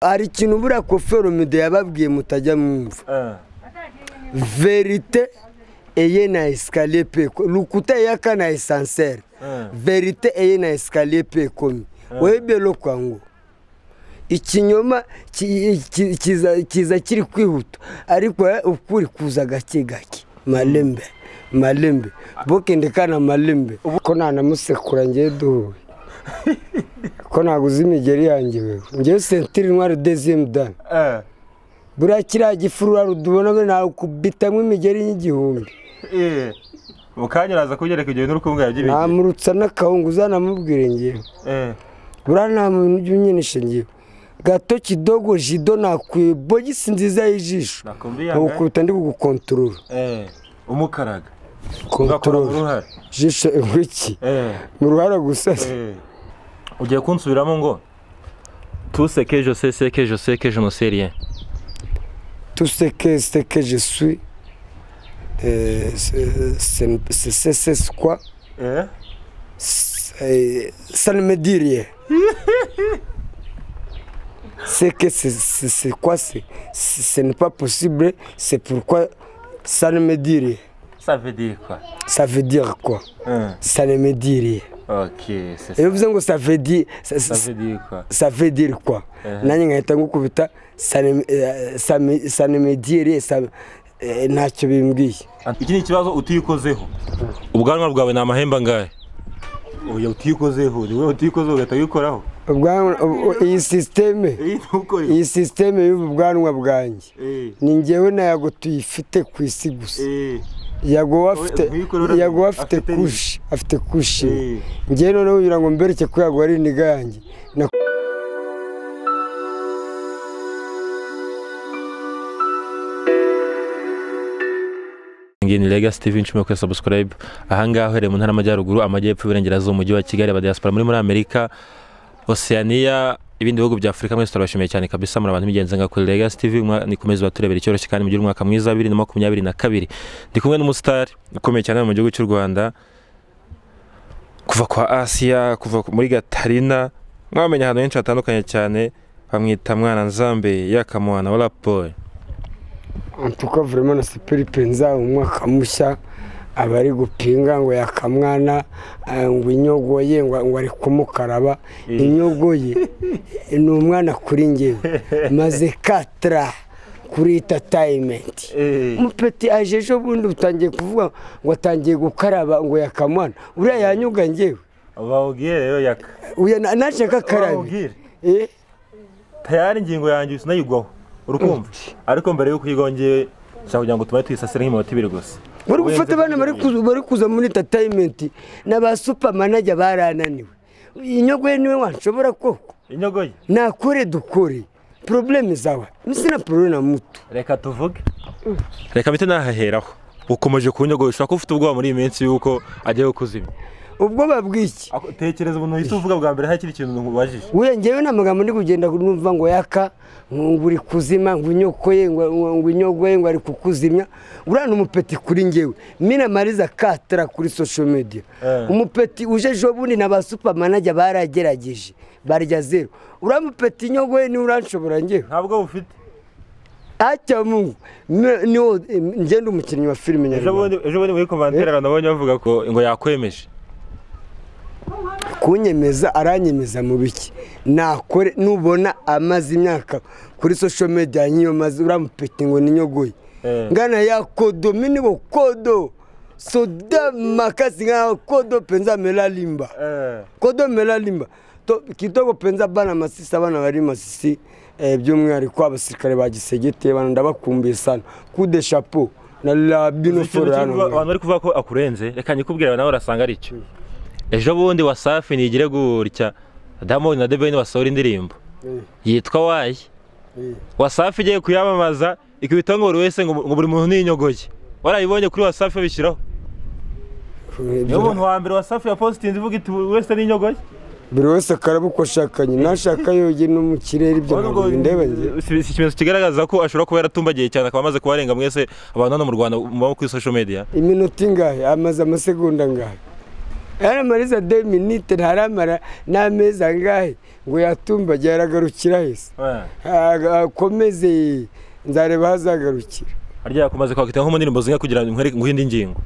hari ikintu buriya kofero mude yababwiye mutajya mwumva verite eye na esikariye pe rukuta yaka na esanseri verite eye na esikariye pe komi webe lokwango ikinyoma ki- ki- kiza kiza kiri kwihuta ariko eh, ukuri kuza gake gake malembe malembe bokendekana malembe ko nanamusekura ngewe duhuye ko naguze imigeri yanjye wewe ngewe sentiri ntwari deziyemu dani buriya kiriya gifurura rudubona we nakubitamwo imigeri y'igihumbi mu kanya uraza kubyereka igihe n'urukumbuga yagiye namurutsa n'akahungu uzanamubwire ngewe buriya nta muntu ujya unyinisha ngewe gato kidogo jido nakwiye bogisi nziza y'ijisho nakumbi yanga nkagukubita ndi kugukontorora eh, umukaraga ugakora mu kontorora ruhare jisho ingwiki Eh, mu ruhara gusa se eh. ugiye kunsubiramo ngo tuseke jose seke jose ke jenoserien tuseke seke je suis eh, se- se- se- se- se- quoi Eh, ça ne me dit rien. c'est que c'est- c'est c'est quoi c'est c'est- Ce n'est pas possible, c'est pourquoi ça ne me dit rien. ça veut dire quoi Ça veut dire quoi Eh, Ça ne me dit rien. ok c'est Et ça vous savez, ça veut dire, ça, ça ça- veut dire quoi ça veut dire quoi Eh. Nanjye nkahita ngukubita ça ne eh, ça me- ça ne me dit rien, ça- eh, ntacyo bimbwiye. iki ni ikibazo utiyikozeho ubwanwa bwawe ni amahembe angahe oya utiyikozeho ni wowe utiyikozeho ugahita wikoraho Ubwanwa- ubu- Iyi sisiteme, iyi ntukore iyi sisiteme y'ubu bwanwa bwanjye. Eh, ni ngewe na yago tuyifite ku isi gusa eh, yago wafite ntuyikorera- yago wafite afite kushi afite kushi Eh. ngewe noneho kugira ngo mbereke ko yago ari indiga yanjye na- ngiyi ni lega steven icumi kuri subscribe ahangaha uhereye mu ntara y'amajyaruguru amajyepfo iburengerazuba umujyi wa kigali aba diaspora muri muri amerika oceania ibindi bihugu bya afurika mwese turabashimiye cyane kabisa muri abantu b'ingenzi nka kuri lega steven nikomeze baturebera icyoroshye kandi mugire umwaka mwiza wa bibiri na makumyabiri na kabiri ndi kumwe n'umusitari ukomeye cyane hano mu gihugu cy'u rwanda kuva kwa asiya kuva ku- muri gatarina mwamenya ahantu henshi hatandukanye cyane bamwita mwana nzambe yakamuhana wa raporo en tout cas vraiment na sipiripe nzaba umwaka mushya abari gupinga ngo yakamwana eh, ngo inyogoye ngo ngo ari kumukaraba inyogoye ni umwana kuri ngewe maze katara kuri tatayimenti eh. umupeti aje ejo bundi utangiye kuvuga ngo atangiye gukaraba ngo yakamwana uriya yanyuga ngewe bawubwire rero yaka uya na- naje kakarabe bawubwire Eh, tayari ingingo yanjye sinayigwaho urukumva ariko mbere yuko uyigwaho njyewe nshaka kugira ngo tumaye tuyisasire nk'iminota ibiri gusa bari gufata abana bari kuza- bari kuza muri entertainment na ba supermanager barananiwe inyogoye niwe wanshobora koko inyogoye nakore dukore probleme zawe misina probleme na mutu reka tuvuge reka mpite nahaheraho ukomeje kunyogoye ushobora kuba ufite ubwoba muri iyi minsi y'uko agiye kuzimya ubwoba bw'iki Ako- tekereza umuntu uhita uvuga bwa mbere hari ikindi kintu nkubajije uya ngewe nta magambo ndi kugenda numva ngo yaka ngo uri kuzima ngo inyokoye ngo ngo inyogoye ngo ari kukuzimya uriya ni umupeti kuri ngewe mina mariza katara kuri social media Eh. umupeti uje ejo bundi na ba supermanager baragerageje barya zero uriya mupeti inyogoye niwe uranshobora ngewe ntabwo bufite atya mungu ni- niwo eh, ngenda umukinnyi wa filime ejo nyarwanda bundi ejo bundi muri komantere abantu nabonye bavuga ko ngo yakwemeje kunyemeza aranyemeza mu biki nakore nubona amaze imyaka kuri social media nk'iyo maze uramupeti ngo ninyogoye Eh. ngana ya kodo minibo kodo soda makasi ngana kodo penza melalimba Eh, kodo melalimba to kitoko penza bana masisi abana bari masisi eh, by'umwihariko abasirikare ba gisegete bana ndabakumbuye sana kude chapeau na la ikintu binoforo kimwe hano abantu bari kuvuga ko akurenze reka nyikubwire nawe urasanga ari cyo ejo bundi wasafi ntigire gutya diamond na deveni wasohora indirimbo Eh, yitwa wayi eh. wasafi igiye kuyamamaza ikubitaho ngo buri wese ngo ngo buri muntu ninyogoye warayibonye kuri wasafi babishyiraho niyo muntu wa mbere wasafi ya positinzi ivuga iti buri wese n'inyogoye buri wese akaraba uko ashakanye nashaka yogye no mu kirere ibyo ntabwo bindeba njye Si- si ikimenyetso kigaragaza ko ashobora kuba yaratumbagiye cyane akaba amaze kubarenga mwese abantu hano mu rwanda muba kuri social media iminota ingahe amaze amasegonda angahe yaramariza de minite ntaramara n'amezi angahe ngo yatumbagiye aragarukira hese akomeze nzareba aho azagarukira harya kumaze kwakita nko mu ndirimbo zinga kugira ngo nguhe indi ngingo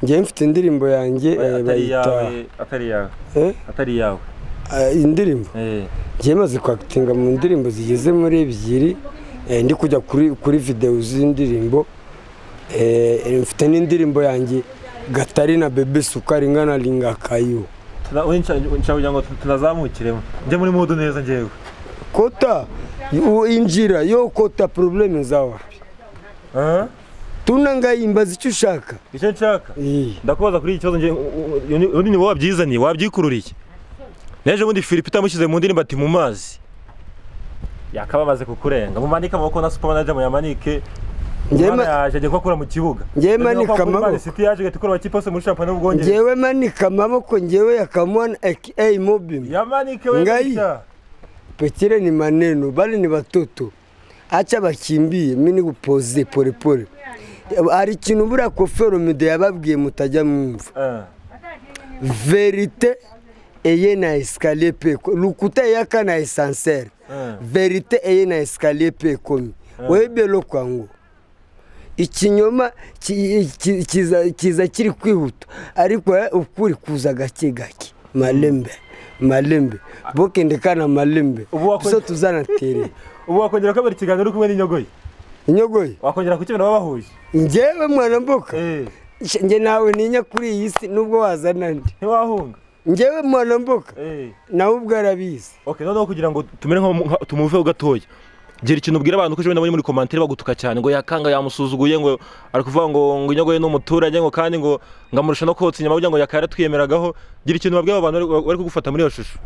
njyewe mfite indirimbo yanjye eh, atari bayita- yawe atari yawe eh? atari yawe Ah, indirimbo Eh, njyewe maze kwakitinga mu ndirimbo zigeze muri ebyiri eh, ndi kujya kuri kuri videwo z'indirimbo eh, mfite n'indirimbo yanjye gatari na bebe sukari ingana ringakayo tuna- uyu nshya- nshya kugira ngo tu- tunazamukiremo njye muri mudu neza ngewe kota u- injira yo kota probleme zawa Ah? tunangayimbaza icyo ushaka icyo nshaka Eh, ndakubaza kuri iki kibazo ngewe undi ni wowe wabyizaniye wabyikururiye n'ejo bundi filipe utamushyize mu ndirimbo ati mu mazi yakaba amaze kukurenga mumanike amaboko na super manager muyamanike Njyewe Imana ma- yaje agiye kubakura mu kibuga Njyewe manika amaboko. siti yaje igahita ikora amakipe yose muri shampiyona y'ubwongereza ngewe manika amaboko ngewe yakamwana aka mobim yamanike we Ngai. gutya. pekire ni maneno bali ni batoto acha bakimbie mini gupoze polepole hari ikintu buriya kofero mide yababwiye mutajya mwumva Ah. verite eye na escalier pe lukuta yaka na esansere Ah. verite eye na escalier pe komi webelo kwangu ikinyoma ki- ki- kiza- kiza kiri kwihuta ariko eh, ukuri kuza gake gake malembe malembe bokendekana malembe Ubu wakoze- tuzo tuzanatere ubu wakongera kubera ikiganiro uri kumwe n'inyogoyi inyogoye wakongera kukibona babahuje njyewe mwana mboka Eh, Sh- njye nawe ntinya kuri iyi si nubwo wazana nde ntiwahunga njyewe mwana mboka Eh, nawe ubwo arabizi okay noneho kugira ngo tumere nka nka- tumuveho gatoya gira ikintu ubwira abantu ko ejo bundi nabonye muri komantere bagutuka cyane ngo yakanga yamusuzuguye ngo ari kuvuga ngo ngo inyogoye ni umuturage ngo kandi ngo ngamurusha no kotsa inyama kugira ngo yakara twiyemeragaho gira ikintu babwira abo bantu bari- bari kugufata muri iyo shusho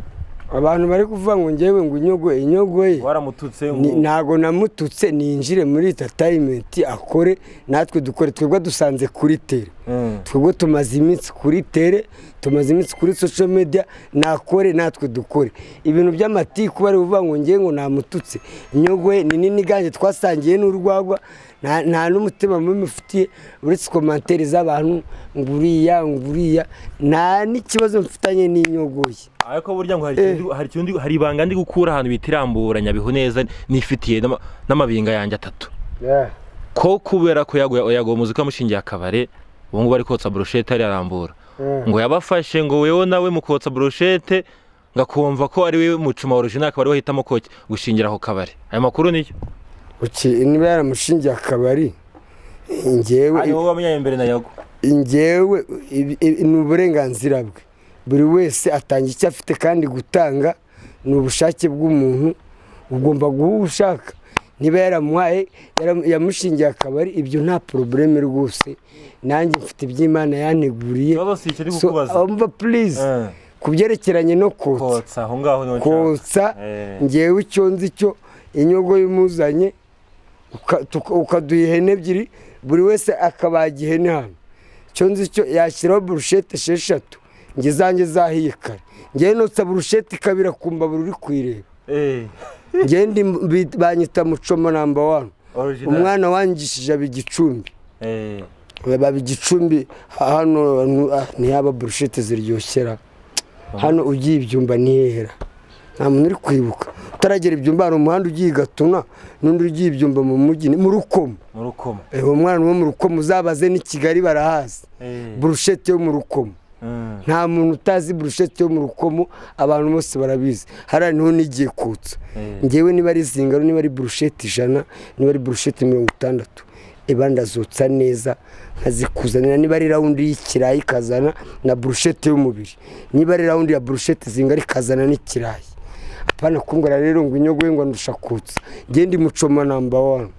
abantu bari kuvuga ngo ngewe ngo inyogoye inyogoye waramututse Ni- ntago namututse ninjire muri entertainment akore natwe dukore twebwe dusanze kuri tere twebwe tumaze iminsi kuri tere tumaze iminsi kuri social media nakore natwe dukore ibintu by'amatiku bari kuvuga ngo ngewe ngo namututse inyogoye ni nini gange twasangiye n'urwagwa nta nta n'umutima mubi mufitiye uretse komantere z'abantu ngo uriya ngo uriya nta n'ikibazo mfitanye n'inyogoye ariko burya ngo hari ikintu ndi- hari ikintu ndi- hari ibanga ndi gukura ahantu bita irambura nyabihu neza nifitiye n'ama- n'amabinga yanjye atatu ko kubera ko yaguye yaguye muzika mushingiye akabare ubu ngubu ari kotsa burushete ararambura ngo yabafashe ngo wewe nawe mu kotsa burushete ngakumva ko ari we mucuma origina akabari wahitamo ko gushingira aho kabare aya makuru niyo Uki- niba yaramushingiye akabari ngewe ari wowe wamenyanye mbere na yago njyewe ibi- ibi- ni uburenganzira bwe buri wese atanga icyo afite kandi gutanga ni ubushake bw'umuntu ugomba guha uwo ushaka niba yaramuhaye yaram- yamushingiye akabari ibyo nta porobuleme rwose nanjye mfite iby'imana yanteguriye ikibazo si ikiri So, kukubaza umva purize Eh, ku byerekeranye no kotsa kotsa aho ngaho niho nshaka kotsa Eh. ngewe icyo nzi cyo inyogo y'umuzanye uka- tuka- ukaduha ihene ebyiri buri wese akabaga ihene hano icyo nzi cyo yashyiraho burushete esheshatu njye zanjye zahiye kare ngewe notsa burushete ikabira ku mbabura uri kuyireba Eh, ngewe ndi bi- banyita mucoma namba wani original. umwana wangishije aba igicumbi Eh, baba igicumbi ha- hano hantu, ah, ntihaba burushete ziryoshera hano ugiye ibyumba ntihera nta muntu uri kwibuka utaragera ibyumba hari umuhanda ugiye i gatuna n'undi ugiye ibyumba mu mujyi ni mu rukomo mu rukoma Eh, uwo mwana wo mu rukomo uzabaze n'i kigali barahazi Eh, burushete yo mu rukomo mm. nta muntu utazi burushete yo mu rukomo abantu bose barabizi hariya niho nigiye kutsa Eh. ngewe niba ari zingano niba ari burushete ijana niba ari burushete mirongo itandatu iba ndazotsa neza nkazikuzanira niba ari rawundi y'ikirayi ikazana na burushete y'umubiri niba ari rawundi ya burushete zingana ikazana n'ikirayi apana kungana rero ngo inyogo ye ngo ndusha kutsa ngende mucoma namba wani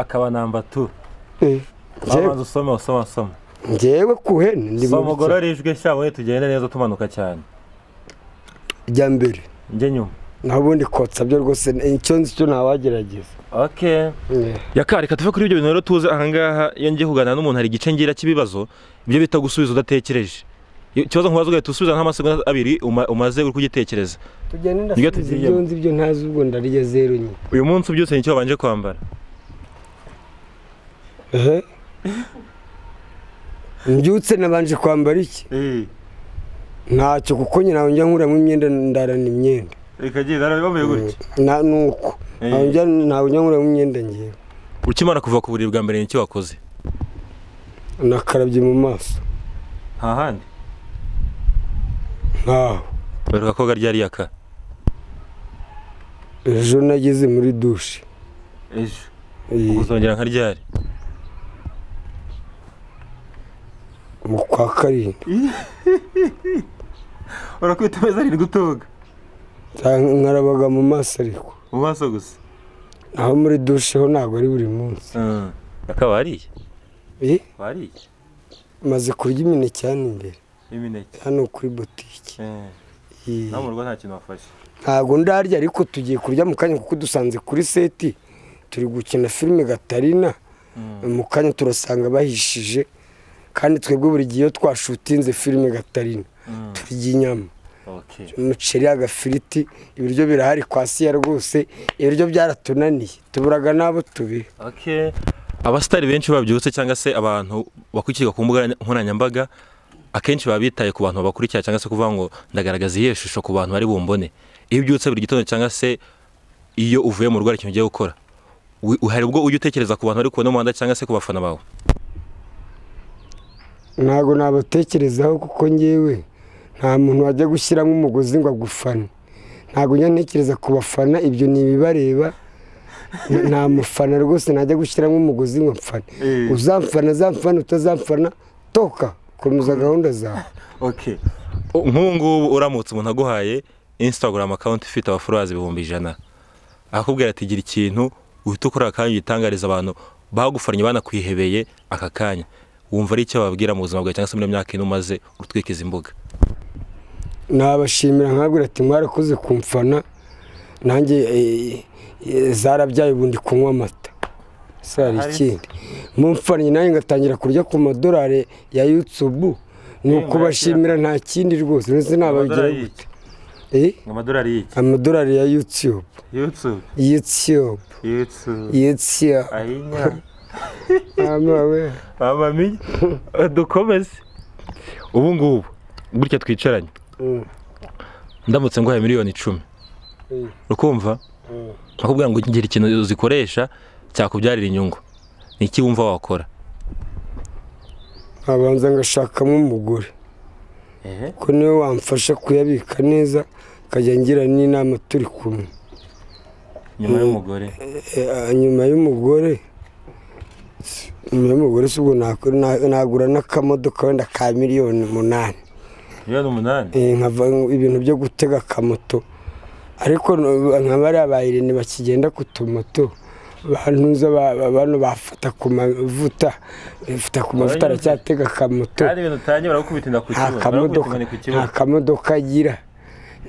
akaba namba tu Eh, ngewe- babanza usome usoma soma ngewe ku hene ndi soma mu bice- ugororijwe shyabone tugende neza tumanuka cyane jya mbere njye nyuma nabundi kotsa byo rwose icyo nzi cyo ntawagerageza okay yaka reka tuve kuri ibyo bintu rero tuze ahangaha iyo ngiye kuganira n'umuntu hari igice ngira cy'ibibazo ibyo bita gusubiza udatekereje Iyo- ikibazo nkubaza ugahita usubiza nk'amasegonda abiri uma- umaze uri kugitekereza tugenda Nibyo ndasubiza tugiyemo. ibyo nzi ibyo ntazi ubwo ndarya zeru nyine uyu munsi ubyutse nicyo wabanje kwambara ehe mbyutse nabanje kwambara iki ntacyo kuko nyina njya nkuramo imyenda ndarana imyenda reka genda bambaye gutya na nuko Eh. ntabwo njya ntabwo njya nkuramo imyenda ngewe ukimara kuva ku buriri bwa mbere ni iki wakoze nakarabye mu maso nta handi nkaho baruka koga ryari yaka ejo nageze muri dushe ejo iyi- uzongera nka ryari mu kwa karindwi urakwita amezi arindwi utoga Cyangwa nkarabaga mu maso ariko mu maso gusa aho muri dushe ho ntabwo ari buri munsi akaba wariye Eh, wariye maze kurya imineke hano imbere imineke hano kuri butike Eh, Eh, nawe mu rugo nta kintu wafashe ntabwo ndarya ariko tugiye kurya mu kanya kuko dusanze kuri seti turi gukina filime gatarina mu kanya turasanga bahishije kandi twebwe buri gihe iyo twashutinze filime gatarina turya inyama okay umuceri agafiriti ibiryo birahari kwa siya rwose ibiryo byaratunaniye tuburaga n'abo tubiha okay abasitari benshi babyutse cyangwa se abantu bakurikirwa ku mbuga nkoranyambaga akenshi baba bitaye ku bantu babakurikira cyangwa se kuvuga ngo ndagaragaza iyihe shusho ku bantu bari bumbone iyo ubyutse buri gitondo cyangwa se iyo uvuye mu rugo hari ikintu ugiye gukora wi- hari ubwo ujya utekereza ku bantu bari kubona umuhanda cyangwa se ku bafana bawe ntabwo nabatekerezaho kuko ngewe nta muntu wajya gushyiramo umugozi ngo agufane ntabwo njya ntekereza ku bafana ibyo ni ibibareba nta mufana rwose najya gushyiramo umugozi ngo mfane Eh. uzamfana azamfana utazamfana toka komeza gahunda zawe okay nk'ubu ngubu uramutse umuntu aguhaye instagram account ifite abaforowazi ibihumbi ijana akakubwira ati gira ikintu uhita ukora akanya ugitangariza abantu bagufaranye banakwihebeye aka kanya wumva ari icyo babwira mu buzima bwawe cyangwa se muri iyo myaka ino umaze utwikiza imbuga nabashimira nkabwira ati mwarakoze kumfana nanjye eh, eh, zarabyaye ubu ndi kunywa amata ese hari Ahari. ikindi mumfanye nanjye ngatangira kurya ku madolari ya yutubu ni ukubashimira nta kindi rwose ndetse nababigira gute Eh, amadorari y'iki amadolari ya yutube yutube yutube yutube yutube ahinya amawe bamamiye dukomeze ubu ngubu gutya twicaranye Mm, ndamutse nguhaye miliyoni icumi mm, ukumva mm. bakubwira ngo ngira ikintu uzikoresha cyakubyarira inyungu ni iki wumva wakora nkabanza ngashakamo umugore ko niwe wamfasha kuyabika neza akajya ngira n'inama turi kumwe nyuma y'umugore Eh, nyuma y'umugore nyuma y'umugore si ubwo nako- na- nagura n'akamodoka wenda ka miliyoni umunani miliyoni umunani Eh, nkava ibintu byo gutega akamoto ariko no- nka bariya ba irene bakigenda ku tumoto bantuza ba- ba- bano bafata ku mavuta bafata ku mavuta Baranyuze. aracyatega akamoto kandi ibintu utangiye baragukubitinda ku nta kibuno kamodoka baragukubitinda ku nta kibuno kamodoka agira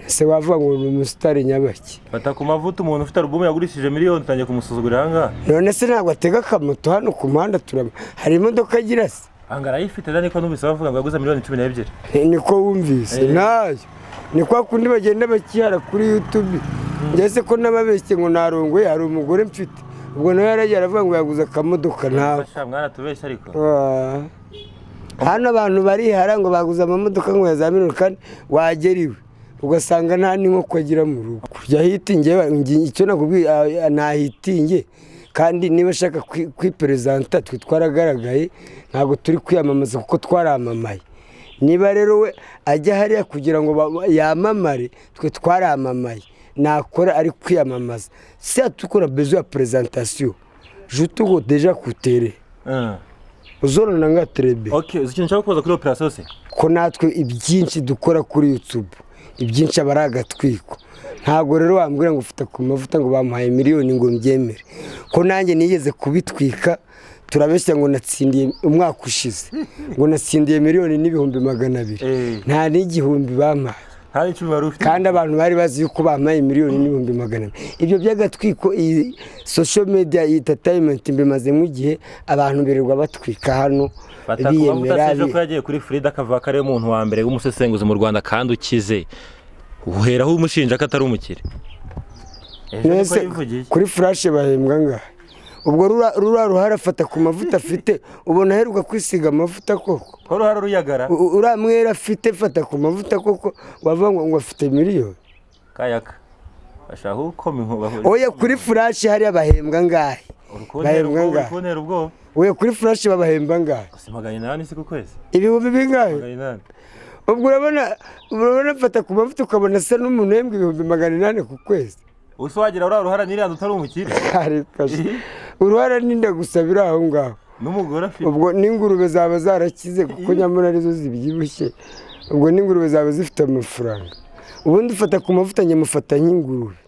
ese wavuga ngo ni umusitari nyabaki fata ku mavuta umuntu ufite alubumu yagurishije miliyoni utangiye kumusuzugurira ahangaha none se ntabwo atega akamoto hano ku muhanda turaba hari imodoka agira se ahangaha arayifite rero niko numvise bavuga ngo yaguze miliyoni cumi n'ebyiri Eh, niko wumvise Eh. ntayo ni kwa kundi bagenda bakihara kuri youtube ndetse ko n'ababeshye ngo narongoye hari umugore mfite ubwo nawe yaragiye aravuga ngo yaguze akamodoka ntawe fasha mwana tubeshya ariko Ah. hano abantu barihara ngo baguze amamodoka ngo yazamini kandi wagera iwe ugasanga nta n'inkoko agira mu rugo kujya hitinge icyo nakubwiye ah, ah, nahitinge kandi niba ashaka kwi- kwiperezanta twe twaragaragaye ntabwo turi kwiyamamaza kuko twaramamaye niba rero we ajya hariya kugira ngo ba- yamamare twe twaramamaye nakora ari kwiyamamaza si atukura bezo ya perezantasiyo jutugo deja kutere uzorana nka terebe ok uzi ikintu ushaka kubaza kuri operasiyo se ko natwe ibyinshi dukora kuri yutube ibyinshi aba ari agatwiko ntabwo rero wambwira ngo ufite ku mavuta ngo bamuhaye miliyoni ngo mbyemere ko nanjye nigeze kubitwika turabeshya ngo natsindiye umwaka ushize ngo natsindiye miliyoni n'ibihumbi magana abiri Eh. nta n'igihumbi bampaye nta n'icumi wari ufite kandi abantu bari bazi yuko bampaye miliyoni n'ibihumbi magana abiri ibyo by'agatwiko iyi social media iyi entertainment mbimazemo igihe abantu birirwa batwika hano fata ku mavuta biyemera sejo bi- ko yagiye kuri frida akavuga ko ariwe muntu wa mbere w'umusesenguzi mu rwanda kandi ukize uheraho umushinja ko atari umukire ejo niko Mwese yivugiye kuri furashe bahembwa ngahe ubwo rura ruhara afata ku mavuta afite ubona aheruka kwisiga amavuta koko ko ruhara ruyagara uriya mwera afite fata ku mavuta koko wavuga ngo afite miliyoni kayaka bashaka ukoma inkuba oya kuri furashi hariya bahembwa ngahe bahembwa ngahe urikubonera ubwoba oya kuri furashi babahemba ngahe gusa magana inani si ku kwezi ibihumbi bingahe magana inani ubwo urabona urabona afata ku mavuta ukabona asa n'umuntu uhembwa ibihumbi magana inani ku kwezi usa wagira uriya ruhara niriya utari umukire Arikashe. uruhara ninda gusa biri aho ngaho n'umugore afite ubwo n'ingurube zaba zarakize kuko nyamara arizo zibyibushye ubwo n'ingurube zaba zifite amafaranga ubundi ufata ku mavuta nyamufata nk'ingurube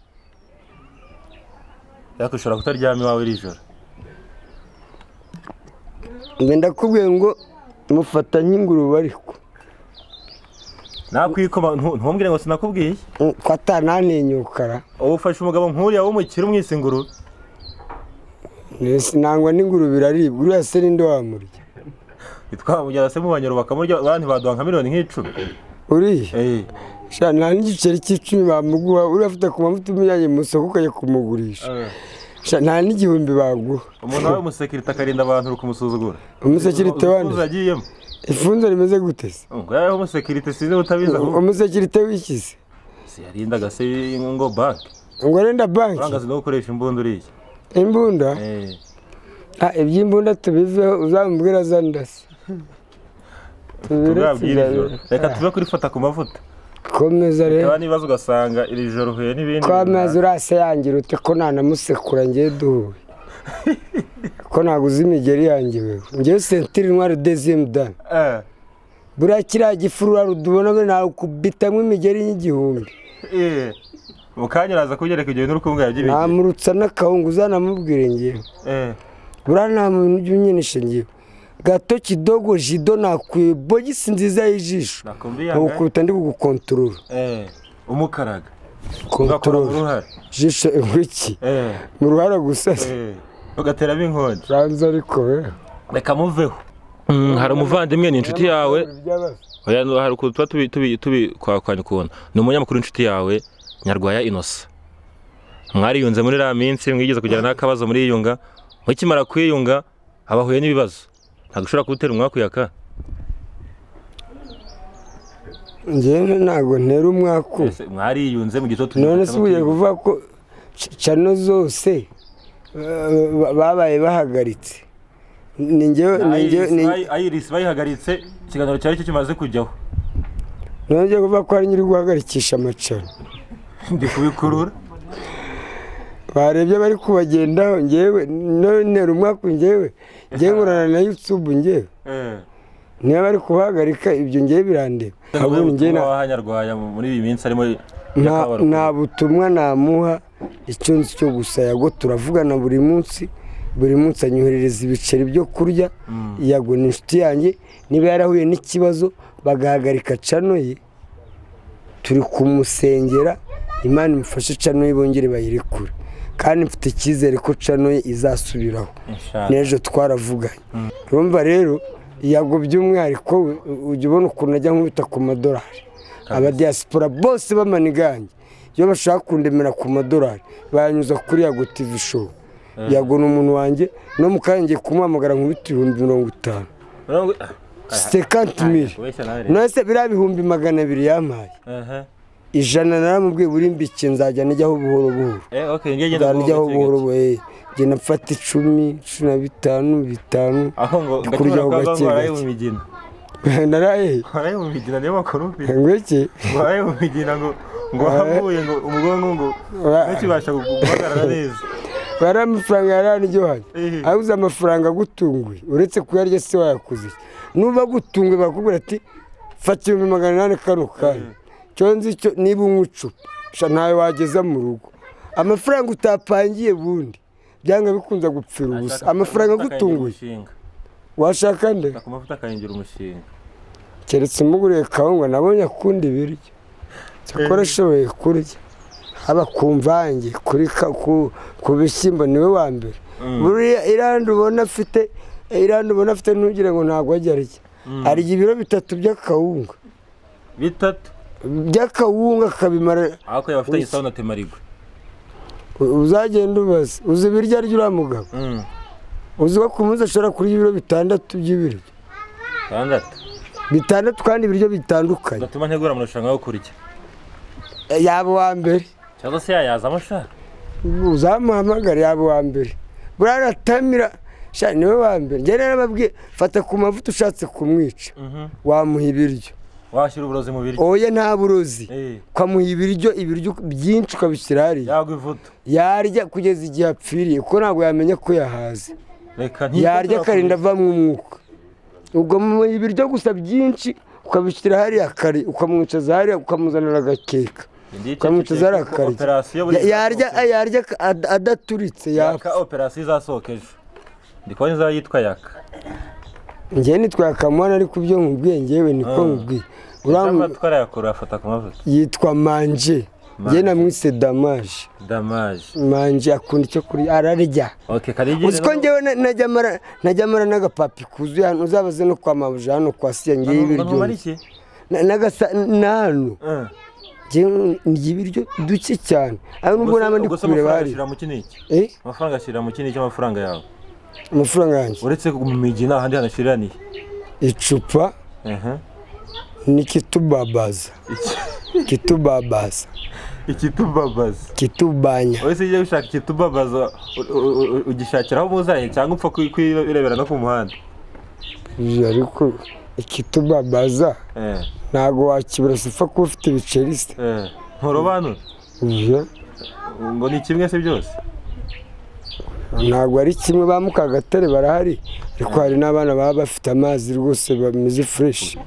ariko ushobora kutaryama iwawe iri joro Nge ndakubwiye ngo mufata nk'ingurube ariko nakwikoma ntu- ntumbwire ngo sinakubwiye ko atananinyukara ubu ufashe umugabo nk'uriya w'umukire umwise ingurube Mbese nangwa n'ingurube iraribwa uriya se ninde wamurya twamujyana se mu banyarwanda bakamurya abandi baduha nka miliyoni nk'icumi uriya Eh, sha nta n'igiceri cy'icumi bamuguha uriya afite ku mavuta umujyanye mu isoko ukajya kumugurisha sha nta n'igihumbi baguha umuntu wawe umusekirite akarinda abantu uri kumusuzugura umusekirite wande Uzi agiyemo ifunze rimeze gute se ngo yawe umusekirite sinzi ubutabizi ahubwo umusekirite w'ikizi siyarindaga se ngo banki ngo arenda banki urangazi no gukoresha imbunda uriya imbunda Eh, Ah, iby'imbunda tubiveho uzamubwira zandasi tubabwire iri joro reka tuve kurifata ku mavuta komeza rero reba n'ibibazo ugasanga iri joro uhuye n'ibindi ko amazi runaka. urase yangira ute ko ntanamusekura ngewe duhuye ko naguze imigeri yanjye wewe ngewe sentiri ntwari dezimu dani Eh, buriya kiriya gifuru urarudi ubona we nakubitamwo imigeri y'igihumbi eh. mu kanya uraza kubyereka ibyo bintu uri kumubwira by'ibintu namurutsa n'akahungu uzanamubwire ngewe Eh, buriya nta muntu ujya unyenesha ngewe gato kidogo jido nakuye bogisi nziza y'ijisho nakumva iyanga. nkukubita ndi kugukontorora Eh, umukaraga ugakora mu kontorora ruhara jisho ingwiki Eh, mu ruhara gusa se eh. ugateramo inkongi uranzi ariko we reka muveho Mm, hari umuvandimwe ni inshuti yawe Oya, no- hari ukuntu tuba tubi tubi tubi kwa kwa nyikubona ni umunyamakuru w'inshuti yawe nyarwaya inosa mwariyunze muri iriya minsi mwigeze kugira n'akabazo muriyunga mukimara kwiyunga habahuye n'ibibazo ntabwo ushobora kuwutera umwakuyaka njyewe ntabwo ntera umwaku Ese mwariyunze mu gitondo none se ubuye kuvuga ko ca- cano zose eh, ba- babaye bahagaritse ni njyewe ni njyewe ni ayirisi bayihagaritse ikiganiro cyari cyo kimaze kujyaho none njyewe kuvuga ko ari nyiri guhagarikisha amacano ndi kubikurura barebye bari kubagendaho njyewe none ntera umwaku njyewe njyewe nkorana na yutubu njyewe Eh. niba bari kubahagarika ibyo njyewe birandeba ahubwo ni njyewe na- Ubutumwa waha Nyarwaya mu- muri iyi minsi arimo nta nta butumwa namuha icyo nzi cyo gusa yago turavugana buri munsi buri munsi anyoherereza ibiceri byo kurya yago ni inshuti yanjye niba yarahuye n'ikibazo bagahagarika cano ye turi kumusengera imana imufashe cano ye bongere bayirekure kandi mfite icyizere ko cano ye izasubiraho n'ejo twaravuganye urumva rero yago by'umwihariko we ujya ubona ukuntu ajya nkubita ku madolari abadiyasipora bose b'amanigange iyo bashaka kundemera ku madolari banyuza kuri yago tivi show yago ni umuntu wanjye no mu kanya ngiye kumuhamagara nkubita ibihumbi mirongo itanu sekanti miri nonese biriya bihumbi magana abiri yampaye ijana naramubwiye burimbike nzajya najyaho buhoro buhoro nzajyaho buhoro buhoro eh. ngenda mfata icumi cumi na bitanu bitanu aho ngo kurya ngo gake waraye mu gake. migina naraye waraye mu migina niyo makuru mfite ngwiki waraye mu migina ngo ngo wahavuye ngo ubwonko ngo ntukibasha gu- guhagarara neza bari amafaranga yaraniryohanye Ehe. abuze amafaranga agutunguye uretse kuyarya se wayakoze iki? nuba agutunguye bakubwira ati fata ibihumbi magana inani kano kanya cyo nzi cyo niba unywa icupa sha ntayo wageza mu rugo amafaranga utapangiye bundi byanga bikunze gupfira ubusa amafaranga agutunguye Umushinga. washaka nde Ku mavuta akahingira umushinga keretse umuguriye kawunga nabonye akunda ibiryo cyakora ashoboye kurya haba ku mvange kuri ka- ku- ku bishyimbo niwe wa mbere buriya iranda ubona afite iranda ubona afite ntugire ngo ntabwo ajya arya arya ibiro bitatu by'akawunga bitatu by'akawunga akabimara ariko yaba afite Wiki. igisaho na temarigwe uzagenda ubaza uzi ibiryo arya uriya mugabo uzi ko ku munsi ashobora kurya ibiro bitandatu by'ibiryo itandatu bitandatu kandi ibiryo bitandukanye gatuma ntegura amarushanwa yo kurya yaba uwa mbere cyangwa se yayazamo ashaka uzamuhamagara yaba uwa mbere buriya aratamira shani niwe wa mbere njye rero ababwiye fata ku mavuta ushatse kumwica wamuha ibiryo washyira uburozi mu biryo oya nta burozi Eh, ukamuha ibiryo ibiryo byinshi ukabishyira hariya yagwa ivuto yarya kugeza igihe apfiriye kuko ntabwo yamenya ko yahaze reka ntiyite yarya turakomeza. akarinda avamo umwuka ubwo mu ibiryo gusa byinshi ukabishyira hariya kare ukamwicaza hariya ukamuzanira agakeka Ndiye ukamwicaza cecekeye hariya kuko akarya operasiyo buri Ya- yarya zasohoke. yarya ak- ad- adaturitse yaka yapfa operasiyo izasohoka ejo ndi kubona izaba yitwa yaka njye nitwakamwana ariko ibyo nkubwiye ngewe niko Ah. nkubwiye cyangwa Uramwe- twarayakura afata ku mavuta yitwa manje njye Manje. namwise damaje damaje manje akunda icyo kurya ararya oke karigire uzi ko njyewe na- najya mara- najya mara n'agapapi kuzuye hano uzabaze no kwa mabuja hano kwa siya ngiye ibiryo iki Na- n'agasa ni hano Eh, njyewe ndya ibiryo duke cyane aho nubwo ubwo se- naba ndi ubwo se kureba amafaranga hari ashyira mu iki n'iki Eh, amafaranga ashyira mu iki n'iki amafaranga yawe amafaranga yanjye uretse mu migi nta handi hantu ashiraniye icupa Ehe. ni kitubabaza Iki- kitubabaza ikitubabaza kitubanya wowe se iyo ushaka ikitubabaza u- u- u- ugishakira aho muzanye cyangwa upfa kwi- kwirebera no ku muhanda Uyu ariko ikitubabaza Eh, ntabwo wakibura sipfa kuba ufite ibiceri se eh. nturobanura Uyu ngo ni kimwe se byose ntabwo ari kimwe ba mukagatare barahari ariko hari n'abana baba bafite amazi rwose bameze fureshi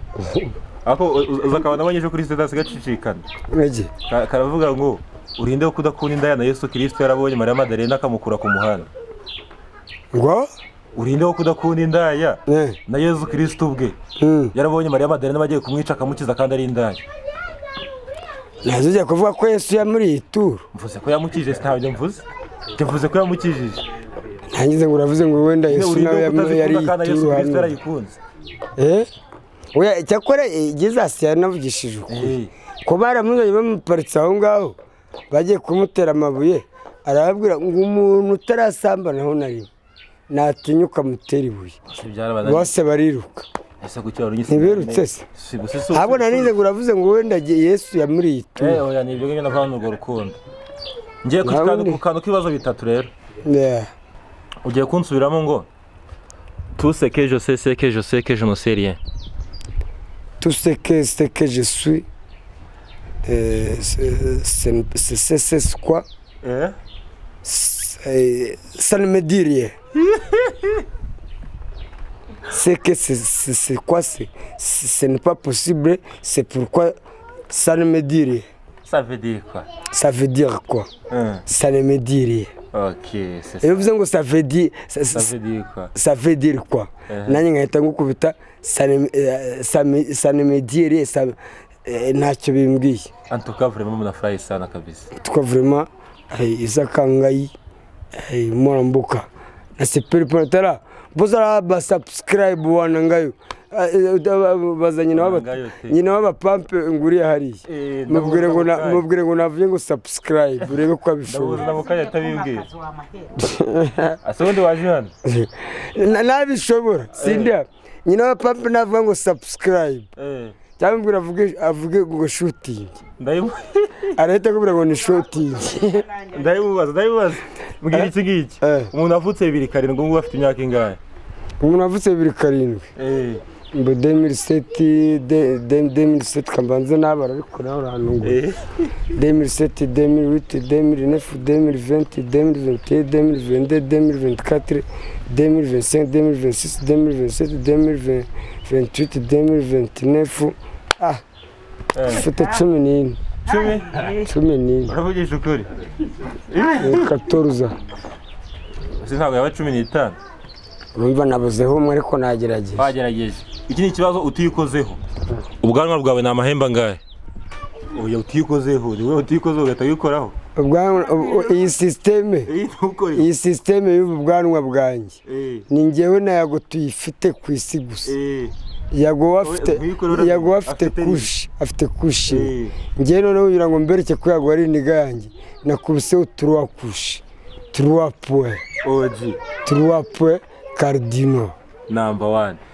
ariko u- u- uza akabona abonye ejo kuri sitasi gacicikana Ege, Ka- karavuga ngo urinde kudakunda indaya na yesu kirisito yarabonye mariya madarena akamukura ku muhanda ngo urinde wo kudakunda indaya eh, na yesu kirisito ubwe mm. yarabonye mariya madarena bagiye kumwica akamukiza kandi ari indaya ntazijya kuvuga ko yesu yamuriye iyi turu mvuze ko yamukijije sinabyo mvuze njye mvuze ko yamukijije ntangize ngo uravuze ngo wenda Nyine yesu nawe urinde wo yamu- yari kutazikunda iyi kandi na yesu turu kirisito hano yarayikunze Eh? Oya, icyakora gezasi yaranavugishije ukuri Eh, ko baramuzanye bamuparitse aho ngaho bagiye kumutera amabuye arababwira ngo umuntu utarasambanaho na rimwe natinyuka mutera ibuye si byarabananiye. bose bariruka Ese kuki wari unyise Ntibirutse cyane? se. Si gusa si- ntabwo nanize ngo uravuze ngo wenda ge- yesu yamuriye iyi Eh, turu oya ni ibyo ngibyo navuga ni urwo rukundo ngiye ku Nawe kantu- ni- ku kantu k'ibibazo bitatu rero Yeah. ugiye kunsubiramo ngo tuseke jose seke jose ke jenoseriye tout ce que, ce que je suis, euh, c'est- c'est c'est- c'est- c'est quoi C'est- Ça ne me dit rien. C'est que c'est- c'est c'est quoi c'est- c'est- Ce n'est pas possible, c'est pourquoi ça ne me dit rien. ça veut dire quoi Ça veut dire quoi Ça ne me dit rien. ok c'est ça Et vous savez, ça veut dire, ça, ça ça- veut dire quoi ça veut dire quoi Eh. nanjye nkahita ngukubita ça ne- eh, ça me- ça ne me dit rien, ça- eh, ntacyo bimbwiye en tout cas vraiment mnafurahi sana kabisa twa vraiment eh, izaka ngai eh, morambuka na sepeli ponatara bozara ba subscribe wana ngayo Eh, eh, da- baza nyina Ngayo waba te. nyina waba pampe nguriye hariya Eh, mubwire ngo na- ndabona mubwire ngo navuye ngo subscribe urebe ko ndabuze abishobora na mukanya atabibwira ase ubundi waje hano Na- nabishobora sindiha nyina waba pampe navuga ngo subscribe Eh, cyangwa mbwira avuge avuge ngo shooting ndayimu- arahita akubwira ngo ni shooting ndayimubaza ndayimubaza mbwira iki ngiki Eh. umuntu avutse bibiri karindwi ngubu afite imyaka ingahe umuntu avutse bibiri karindwi Eh, mbe demiriseti demiriseti kambanze n'abara ariko nawe urahantu ngo eh. demiriseti demirwiti demirinefu demiriventi demiriventiye demirivende demiriventikatere demirivensenke demiriventisisi demirivenseti demiriventwiti demiriventinefu ah mfite cumi n'ine cumi cumi n'ine uravugisha ukuri katoruza ese ntabwo yaba cumi n'itanu urumva nabuzeho umwe ariko nagerageza bagerageje iki ni ikibazo utikozeho ubwanwa bwawe ni amahembe angahe oya utikozeho ni wowe utikozeho ugahita wikoraho Ubwanwa- ubu- iyi sisiteme iyi ntukore iyi sisiteme y'ubu bwanwa bwanjye Eh, ni njyewe nayago tuyifite ku isi gusa eh, yaguwa afite yaguwa afite kushi afite kushi ngewe noneho kugira ngo mbereke ko yaguwa ari indiga yanjye nakubiseho turuwa kushi turuwa puwe turuwa puwe kardino namba wani